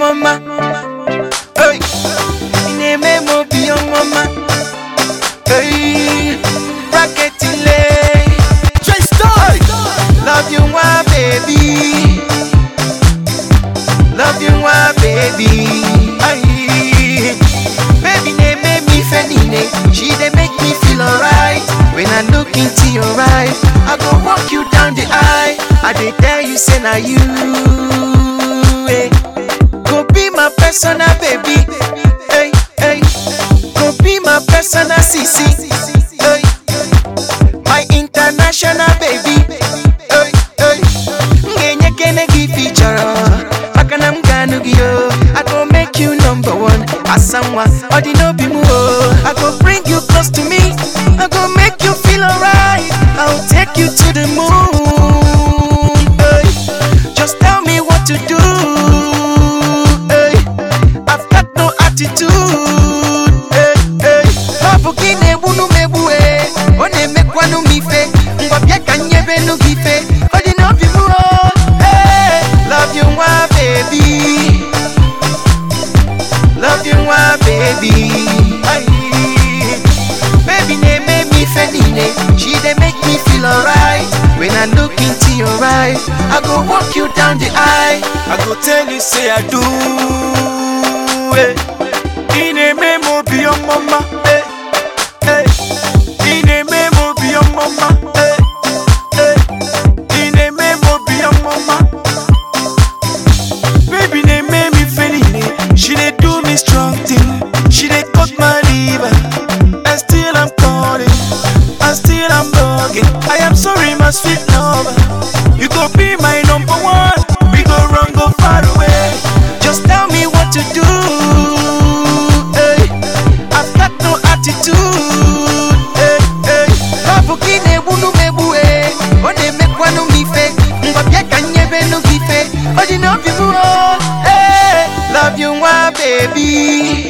mama. Hey, ineme mo be your mama. Hey, bracket delay. Hey, love you, my baby. Love you, my baby. Aye. Baby, they make me feeling She they make me feel alright. When I look into your eyes, I go walk you down the aisle. I dey tell you, say na you. eh. Go be my personal baby. Hey, hey. Go be my personal CC. Hey. My international baby. Hey, hey. Ngenye kene gi feature. Makana mganu gi yo. I go make you number one. Asanwa, odi no be mu o. I go bring you close to me. I go make you feel alright. I'll take you to the moon. Hey. Just tell me what to do. Hey. I've got no attitude. Hey, hey. Babu gị na-egbu nụ m egbu eh. Ọ na-emekwanụ m ife. Ngwa bịa ka m nyebe nụ gị ife. Ọ dị n'obi m o. Hey, love you nwa baby. Love you nwa baby. Aye. Baby na-eme m ife niile. She dey make me feel alright. When I look into your eyes, I go walk you down the aisle. I go tell you say I do. eh. Ị na-eme m obi ọmụma. eh, eh. Ị na-eme m obi ọmụma. eh, eh. Ị na-eme m obi ọmụma. Baby, they make me feel it. She they do me strong thing. She they cut my liver. And still I'm calling. And still I'm bugging. I am sorry, my sweet lover. You go be my number one. We go run, go far away. Just tell me what to do. Hey, I've got no attitude. Hey, hey. Babu kine wunu mebu eh. One mekwanu mife. Ngwabia kanyebe no gife. Odi no bibu oh. Hey, love you my baby.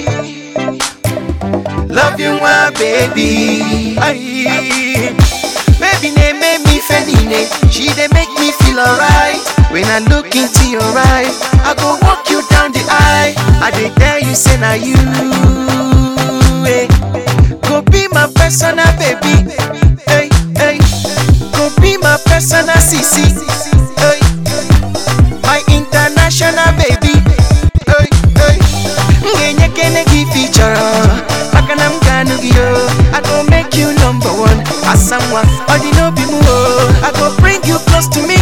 Love you my baby. Aye. Baby they make me feeling She they make me feel alright. When I look into your eyes, I go walk you down the aisle. I dey tell you say na you. eh. Go be my personal baby. Hey, hey. Go be my personal CC. Hey. My international baby. Hey, hey. Ngenye kene gi feature. Makana mganu gi yo. I go make you number one. Asanwa, odi no be mu o. I go bring you close to me.